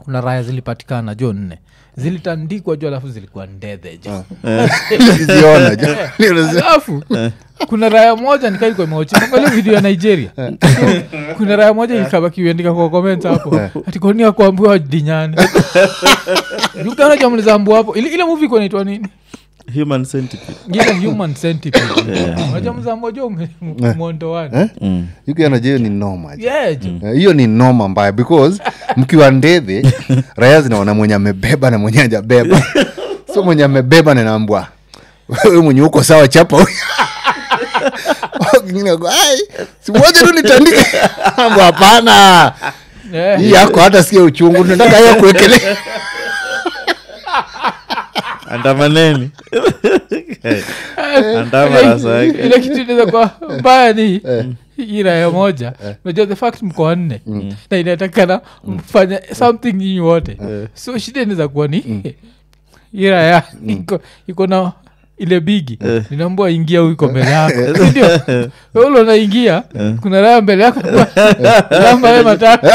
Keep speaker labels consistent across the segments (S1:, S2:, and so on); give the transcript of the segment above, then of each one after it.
S1: kuna raya zilipatikana jo nne zilitandikwa jo alafu zilikuwa ndedhe jo
S2: Siziona, jo.
S1: alafu kuna raya moja nikailikuwa imeochiangalia video ya nigeria kuna raya moja ilikabakiuandika kwa comments hapo atikonia kuambiwa dinyani jukana jamlizambu hapo ile, ile movie iko inaitwa nini
S3: human centipede
S1: ile human centipede unajua mzambo jo mwondo wani
S3: mm.
S2: yukianajeyo ni noma jo.
S1: yeah jo
S2: Eh, hiyo ni noma mbaya because mkiwa ndedhe raya zinaona mwenye amebeba na mwenye ajabeba so mwenye amebeba nanaambwa wewe mwenye uko sawa chapa huyu." Kingine ako, "Ai, si moja tu nitandike Ambwa, hapana
S1: Yeah.
S2: hii yako hata sikia uchungu nataka hiyo kuekelea
S3: andamaneni andama
S1: Ile-
S3: rasa yake
S1: ile kitu inaweza kuwa mbaya ni hii raya moja najua the fact mko wanne na inatakana mfanya something nyinyi wote so shida inaweza kuwa ni hii raya iko- iko na ile bigi ninaambua ingia huiko mbele yako sindio weule unaingia kuna raya mbele yako namba we matatu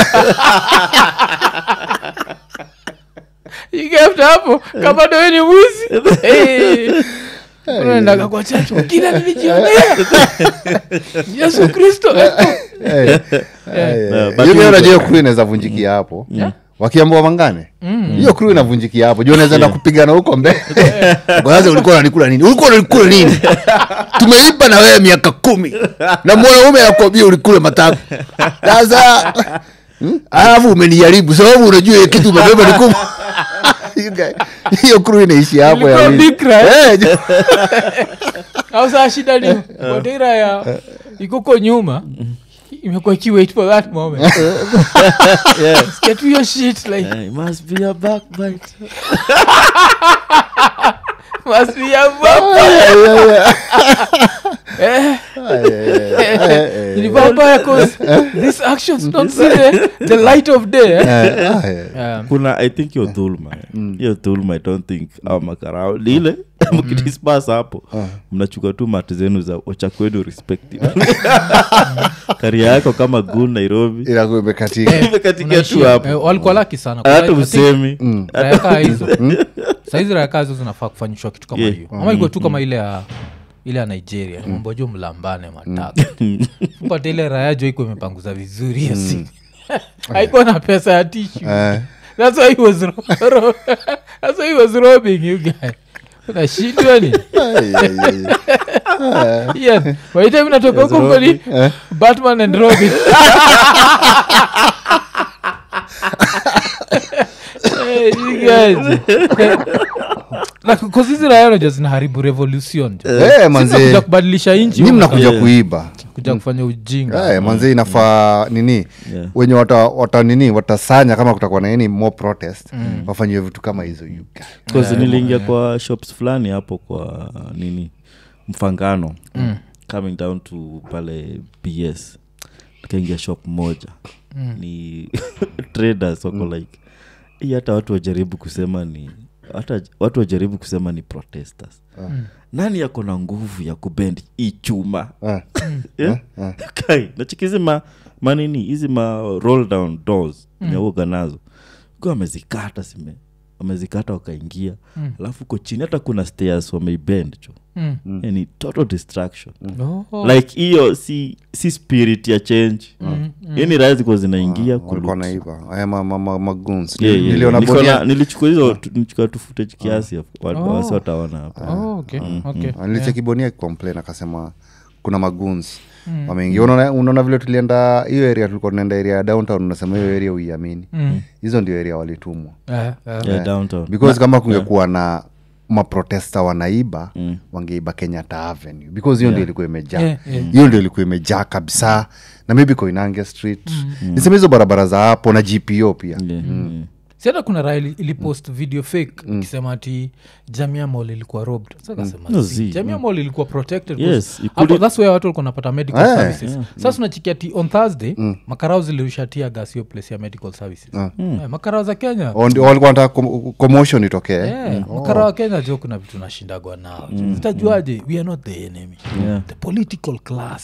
S1: igafta hapo kama dowe ni mwizi Eh. unaendaga kwa chacho kila nilijionea yesu kristo
S2: Eh,
S3: Eh, but
S2: hiyo
S3: you-
S2: najua kru inaweza vunjikia hapo wakiambua wangane hiyo kru inavunjikia hapo juu unaweza enda kupigana huko mbele kwanza ulikuwa unanikula nini ulikuwa unanikula nini tumeipa na wewe miaka kumi na mwanaume anakwambia ulikule matatu sasa hmm, alafu umenijaribu sababu unajua hiyo kitu umebeba ni kubwa You guy- hiyo kru inaishi hapo ya
S1: Ilikuwa
S2: nini?
S1: bikra, eh?
S2: Eh, ju-
S1: au saa shida ni kodira ya ikoko nyuma imekuwa ikiwait for that moment Sikia tu hiyo shit like
S3: Eh, it must be a backbite
S1: must be a vampire. Eh, eh, ni vampire 'cause these actions don't see the, the light of day eh?
S2: eh, ah, eh.
S1: Um,
S3: kuna i think hiyo dhulma hiyo dhulma i don't think au makarao lile mkidispas hapo mnachukua tu mati zenu za ochakwenu respective karia yako kama gun nairobi
S2: inakuwa imekatika
S3: imekatika tu
S1: unaishia.
S3: hapo
S1: Eh, walikuwa laki sana
S3: hata
S1: I think
S3: usemi
S1: raya kaa hizo saizi raya kaa hizo zinafaa kufanyishwa kitu kama
S3: Yeah.
S1: hiyo ama iko tu kama ile ya ile ya nigeria mambo jo mlambane matatu pata ile raya jo iko imepanguza vizuri hiyo siku haikuwa na pesa ya tishu
S2: Eh.
S1: that's why he was ro- ro- that's why he was robbing you guy unashindwa ni
S2: Ai, ai, ai.
S1: Ian, by the time natoka huko kweli batman and robin Eh, you guys. Na because hizi raya unajua zinaharibu revolution jo.
S2: Eh,
S1: Sisi
S2: manze.
S1: tunakuja kubadilisha nchi
S2: ni
S1: huko
S2: mnakuja
S3: Yeah.
S2: kuiba
S1: kuja kufanya ujinga
S2: Eh, manze inafaa nini
S3: Yeah.
S2: wenye wata, wata nini watasanya kama kutakuwa na nini more protest wafanyiwe vitu kama hizo you guys.
S3: Because niliingia kwa shops fulani hapo kwa nini mfangano coming down to pale bs nikaingia shop moja ni traders wako like hii hata watu wajaribu kusema ni hata watu wajaribu kusema ni protesters nani yako na nguvu ya kubend hii chuma
S2: Eh,
S3: Yeah? kai nachikizi ma manini hizi ma roll down doors imeuga nazo kwa amezikata sime wamezikata wakaingia alafu uko chini hata kuna stairs wameibend cho
S1: Mm.
S3: yani total distraction
S1: Oh.
S3: like hiyo si si spirit ya change yani raya zikuwa zinaingia
S2: walikuwa
S3: kuloot.
S2: naiba aya ma- ma- ma- magoons.
S3: Yeah, yeah,
S2: Niliona
S3: yeah.
S2: bonia-
S3: Niko na- nilichukua hizo tu- nilichukua tu footage kiasi wa-
S1: Oh.
S3: wasi wataona hapa
S1: Oh, okay, okay.
S2: Ah, nilicheki bonia complain akasema kuna maguns wameingia unaona unaona vile tulienda hiyo area tulikuwa tunaenda area ya downtown unasema hiyo area uiamini hizo ndio area walitumwa
S1: Eh, eh.
S3: yeah, downtown
S2: because kama kungekuwa na maprotesta wanaiba wangeiba kenyatta avenue because hiyo ndio ilikuwa imejaa
S1: Yeah, yeah.
S2: hiyo ndio ilikuwa imejaa kabisa na maybe koinange street niseme hizo barabara za hapo na gpo pia
S3: Yeah, yeah.
S1: si hata kuna raha ili- ilipost video fake ikisema ati jamia mall ilikuwa robbed Sasa kasema,
S3: No,
S1: "See,
S3: zi,
S1: jamia mall ilikuwa protected
S3: Yes,
S1: because
S3: you
S1: hapo
S3: couldn't-
S1: thats where watu walikuwa napata medical
S2: Eh,
S1: services sasa unachikia ti on thursday makarao zilirushatia gas hiyo place ya medical services Eh, makarao za kenya
S2: O ndio walikuwa wanataka com- commotion itokee
S1: Eh, makarao wa kenya jo kuna vitu nashindagwa nao zitajuaje we are not the enemy
S3: Yeah.
S1: the political class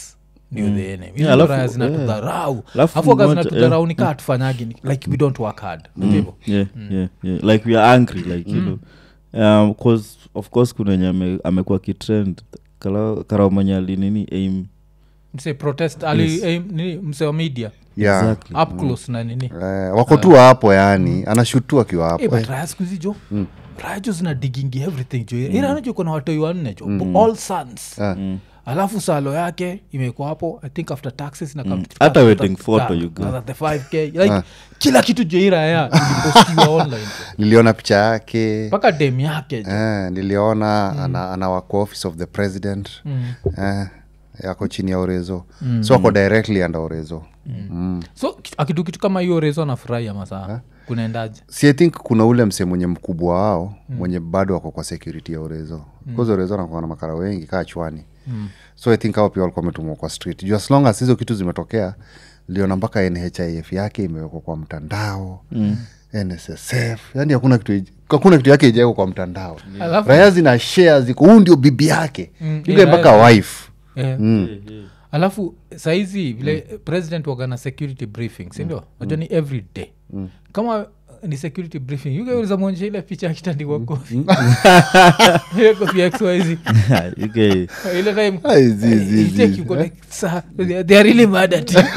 S1: ndio the enemy
S3: Yeah, alafu-
S1: raya zinatudharau
S3: Alafu
S1: afu waga
S3: mmoja-
S1: zinatudharau nikaa tufanyagi ni- like we don't work hard Unajua hivyo?
S3: yeah, yeah, yeah. like we are angry like you know um, cause, of course kuna enye ame, amekuwa kitrend karamanyali nini aim
S1: mse protest ali
S3: Yes.
S1: eh, nini mse wa media
S2: yeah.
S3: exactly
S1: up close na nini
S2: Eh, wako tu hapo yani anashutua akiwa hapo
S1: Eh, but
S2: Eh,
S1: raya siku hizi jo raya jo zina digingi everything jo iranajo kona watoi wanne jo all sons
S2: Ah.
S1: alafu salo yake imekuwa hapo i think after taxes na come-
S3: Hata
S1: after-
S3: wedding photo
S1: ah,
S3: you go.
S1: after the 5k like kila kitu jo iraya ilipostiwa online jo.
S2: niliona picha yake
S1: mpaka dem yake jo
S2: eh, niliona ana, anawako office of the president eh, yako chini ya orezo so ako directly under orezo mm.
S1: so ki- akitu kitu kama hiyo rezo anafurahia masaa kunaendaje
S2: si i think kuna ule mse mwenye mkubwa wao mwenye bado wako kwa security ya orezo bcause orezo anakuwa na makara wengi kaa chwani so i think hao pia walikuwa wametumwa kwa street juu as long as hizo kitu zimetokea liona mpaka nhif yake imewekwa kwa mtandao mm. nssf yani hakuna kitu hakuna kitu yake ijawekwa kwa mtandao
S1: Alafu-
S2: raya zina share ziko huu ndio bibi yake
S1: Mm,
S2: ile
S1: yeah,
S2: mpaka wife
S1: Eh. alafu saizi vile president wagana security briefing sindio najua ni every day kama ni security briefing yugeuliza mwonyesha ile picha akitandikwa kofi ile kofi ya xyz
S3: okay.
S1: ile time
S2: Ai, zi, zi,
S1: you take
S2: zi.
S1: you go like, "Sir, they- they are really mad at you."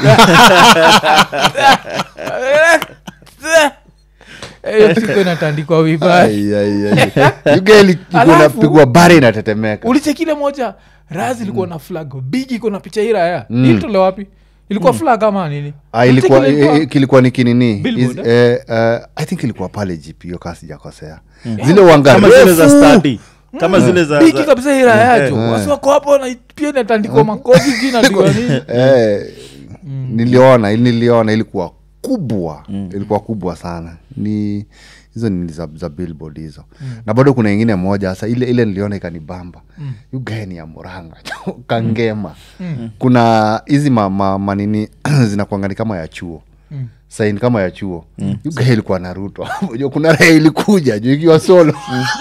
S1: Eh, hiyo siku inatandikwa vibaya
S2: Ai, ai, ai. Yuga ili- iko
S1: Alafu-
S2: inapigwa bare inatetemeka
S1: ulichekile moja raz ilikuwa na flag big iko na picha hii raya ilitole wapi ilikuwa flag ama nini
S2: Ah, ilikuwa,
S1: Ulicheki ile
S2: eh, kilikuwa ni kinini
S1: Billboard,
S2: Is- eh, eh, i think ilikuwa pale gp hiyo kaa sijakosea zile wanga
S3: kama zile za
S2: refu.
S3: study kama zile za,
S1: bigi
S3: za
S1: kabisa hii raya yacho wasi wako hapo na pia inatandikwa makofi juu nadiwa nini
S2: Eh, niliona niliona ilikuwa kubwa ilikuwa kubwa sana ni hizo ni za, za billboard hizo na bado kuna ingine moja sasa ile ile niliona ikanibamba mm. ni ya muranga kangema kuna hizi ma, ma, manini zinakuangani kama ya chuo mm saini kama ya chuo mm. ilikuwa naruto Unajua kuna raha ilikuja juu ikiwa solo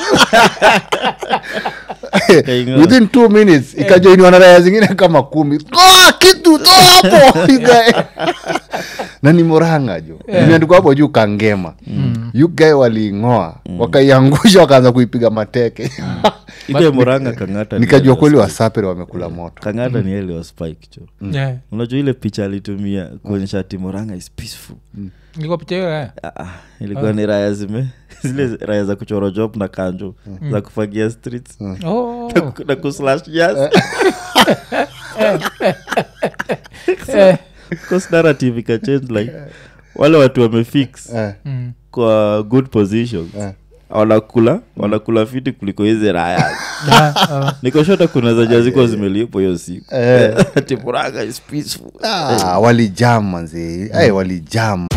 S3: Kaingoa.
S2: within two minutes ikajoiniwa na raya zingine kama kumi toa kitu toa hapo Yugae. na ni moranga jo imeandikwa hapo juu kangema yugae waliing'oa wakaiangusha wakaanza kuipiga mateke
S3: ile moranga kangata ni
S2: nikajua
S3: ile
S2: kweli
S3: wa
S2: wasapere wamekula moto
S3: Spike. kangata ni ile wa spike cho
S1: Yeah.
S3: unajua ile picha alitumia kuonyesha ati moranga is peaceful
S1: ilikuwa picha hiyo raya
S3: Ah, ah, ilikuwa ni raya zime zile raya za kuchora job na kanjo za kufagia streets
S1: Oh.
S3: na ku- na kuslash jazz
S1: Eh.
S3: Because narrative ikachange like wale watu wamefix
S2: Eh,
S1: Mm.
S3: kwa good positions
S2: Eh.
S3: wanakula wanakula fiti kuliko hizi raya
S1: Ah, ah.
S3: nikoshota kuna zenye ziko zimelipo hiyo siku
S2: Eh.
S3: ati Murang'a is peaceful
S2: ah, walijam manzi hey, walijam